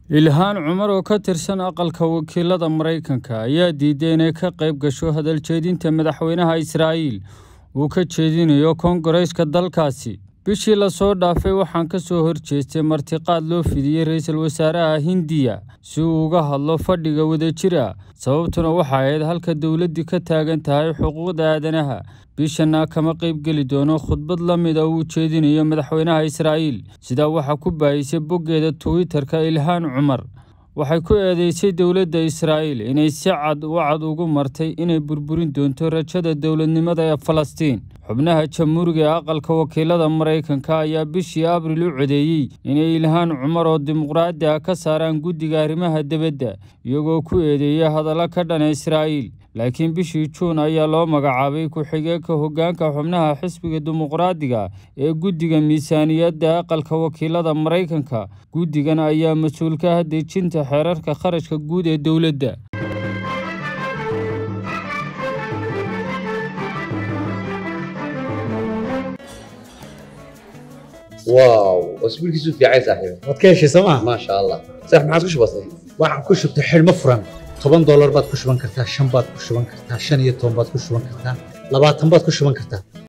ilhaan cumar oo ka tirsan aqalka wakiilada maraykanka ayaa diiday inay ka qayb gasho hadal jeedinta madaxweynaha israa'iil uu ka jeedinayo koongareeska dalkaasi bishii lasoo dhaafay waxaan ka soo horjeestay martiqaad loo fidiyey ra-iisul wasaaraha hindiya si uu uga hadlo fadhiga wadajira sababtuna waxa ahayd halka dowladdii ka taagan tahay xuquuqda aadanaha bishana kama qaybgeli doono khudbad la mid a uu jeedinayo madaxweynaha israa'iil sidaa waxaa ku baayisay boggeeda twitter-ka ilhaan cumar waxay ku eedeysay dowladda israa'iil inay si cad u cad ugu martay inay burburin doonto rajada dowladnimada ee falastiin xubnaha jamhuuriga ee aqalka wakiilada maraykanka ayaa bishii abril u codeeyey inay ilhaan cumar oo dimuqraadi ah ka saaraan guddiga arrimaha dibadda iyagoo ku eedeeya hadallo ka dhana israa'iil laakiin bishii juun ayaa loo magacaabay ku-xigeenka hoggaanka xubnaha xisbiga dimuqraadiga ee guddiga miisaaniyadda aqalka wakiilada maraykanka guddigan ayaa mas-uul ka ah dejinta xeerarka kharashka guud ee dowladda واو اسبوع كيسو في عايز صاحبي waad ka heshay sooma ما شاء الله صح ما عاد كش بسيط waxaan ku shubtay xidhmo furan toban doolar baad ku shuban kartaa shan baad ku shuban kartaa shan iyo toban baad ku shuban kartaa labaatan baad ku shuban kartaa